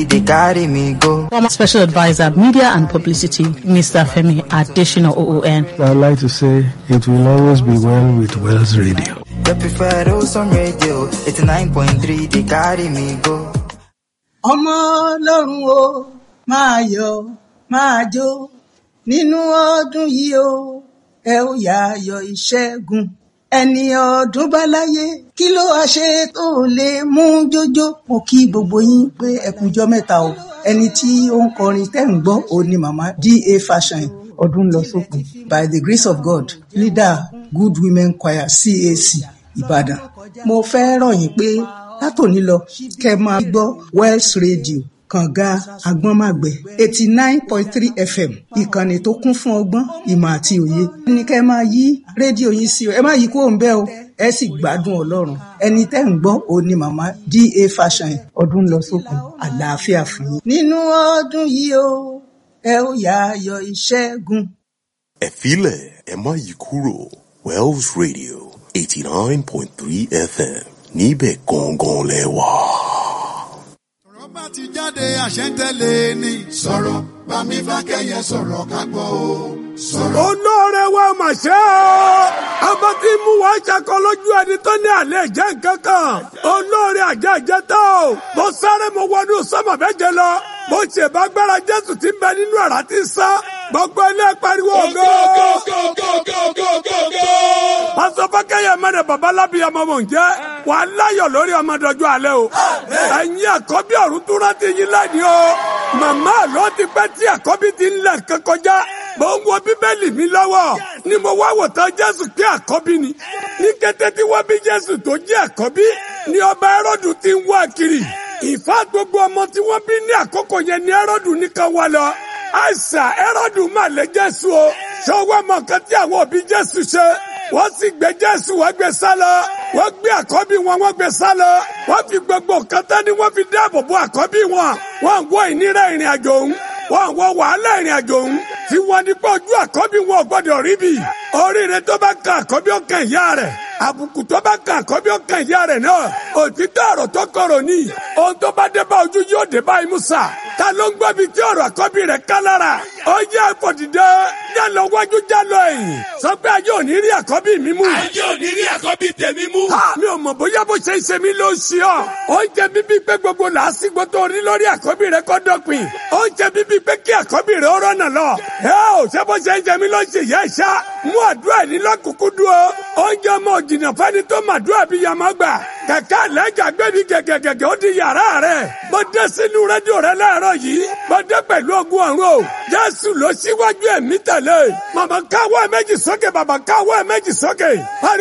They carry me go. Former Special Advisor, Media and Publicity, Mr. Femi Additional OON. I'd like to say it will always be well with Wells Radio. They prefer those on radio. 89.3, they carry me go. ọmọ ọlọ́run o máa yọ̀ máa jó nínú ọdún yìí o ẹ ó yà yọ̀ ìṣẹ́gun ẹni ọdún bá láyé kí ló wá ṣe tó lè mú jójó mo kí gbogbo yín pé ẹ kújọ́ mẹ́ta o ẹni tí ó ń kọrin tẹ́ ń gbọ́ òun ni màmá da fashion ọdún lọ sópin by the grace of god leader good women choir cac ìbàdàn mo fẹ́ rọ̀ yín pé látòní lọ kẹ́ máa gbọ́ wells radio kànga agbọ́nmàgbẹ́ eighty nine point three fm ìkànnì tó kún fún ọgbọ́n ìmọ̀ àti òye ní kẹ́ máa yí rédíò yín sí o ẹ má yí kúrò ń bẹ̀ o ẹ sì gbádùn ọlọ́run ẹni tẹ́ ń gbọ́ òun ni màmá da fashion ọdún lọ sókun àlàáfíà fún yín. nínú ọdún yìí o ẹ ó yà ayọ̀ ìṣẹ́gun. ẹ filẹ̀ ẹ má yí kúrò wells radio eighty nine point three fm níbẹ̀ gangan lẹ wà. ọ̀rọ̀ bá ti jáde àṣẹ ń tẹ̀lé ni. sọ̀rọ̀ bámi fákẹ́yẹ sọ̀rọ̀ ká gbọ́ o. sọ̀rọ̀. olóore wa mà ṣe o ọmọ tí mú wa ṣakọ lójú ẹni tó ní àlẹ́ jẹ́ nǹkan kan olóore àjẹjẹ tó mo sáré mo wọnú sọmọ méje lọ mo ṣe bá gbára jésù tí ń bẹ nínú àrà tí ń sá gbogbo ilé pariwo ògo. pásọ fákẹ́yẹ mẹ́rin babalábí ọmọ mò ń jẹ́ wà á láyọ̀ lórí ọmọ dọjọ́ alẹ́ o ẹ̀yin àkọ́bí ọ̀run tó rántí yín lẹ́ni o màmá ló ti pẹ́ tí àkọ́bí ti ń lẹ̀ kọjá mo ń wo bíbélì mi lọ́wọ́ ni mo wá wò tán jésù pé àkọ́bí ni ní kété tí wọ́n bí jésù tó jẹ́ àkọ́bí ni ọba ẹrọ́dù ti ń wá kiri ìfá gbogbo ọmọ tí wọ́n bí ní àkókò yẹn ni ẹrọ́dù nìkan wá lọ àìsà ẹrọ́dù mà lé jésù o ṣọwọ́ mọ̀ nǹkan tí àwọn òbí jésù ṣe wọ́n sì gbé jésù wọ́n gbé sá lọ wọ́n gbé àkọ́bí wọn wọ́n gbé sá lọ wọ́n fi gbogbo nǹkan tán ni wọ́n fi dáàbò bo àkọ́bí wọn wọ́n ń wọ ìnira ìrìn àjò òun wọ́n ń wọ wàhálà ìrìn àjò òun tí wọ́n ní pé ojú àkọ́bí wọn ò gbọ́dọ̀ rí bì oríire tó bá kan àkọ́bí ó kan ìyá rẹ̀ àbùkù tó bá kan àkọ́bí ó kan ìyá rẹ̀ náà òtítọ́ ọ̀rọ̀ tó kọ̀rọ̀ ní ohun tó bá dé bá ojú yóò dé bá imú sà ta ló ń gbọ́ bí tí ọ̀rọ̀ àkọ́bí rẹ̀ ká lára ó yẹ àfọ̀dìdẹ já lọ wájú já lọ ẹ̀yìn sọ pé ayé ò ní rí àkọ́bí mi mú. ayé ò ní rí àkọ́bí tèmi mú. mi ò mọ̀ bóyá bó ṣe ń ṣe mí ló ń ṣe ọ́ ó ń jẹ bíbí pé gbogbo làásìgbò tó rí lórí àkọ́bí rẹ̀ kọ́ dọ̀pin ó ń jẹ bíbí pé kí àkọ́bí rẹ̀ ó rọ́nà lọ. ẹ ò ṣe bó ṣe ń jẹ mí ló ń ṣe yẹ ṣá mú àdúrà ní lọ́kùnkún dúró ó ń jẹ ọmọ òjìnà fẹ́ni tó màdúrà bí yàmọ́ gbà kẹ̀kẹ́ àlẹ́jà gbẹ́bí gẹ̀gẹ̀gẹ̀gẹ̀ ó di yàrá rẹ̀ mo dé sínú rédíò rẹ̀ láàárọ̀ yìí mo dé pẹ̀lú ogun ọ̀run o jésù ló síwájú ẹ̀mí tẹ̀lé màmá káwọ́ ẹ̀ méjì sókè bàbá káwọ́ ẹ̀ méjì sókè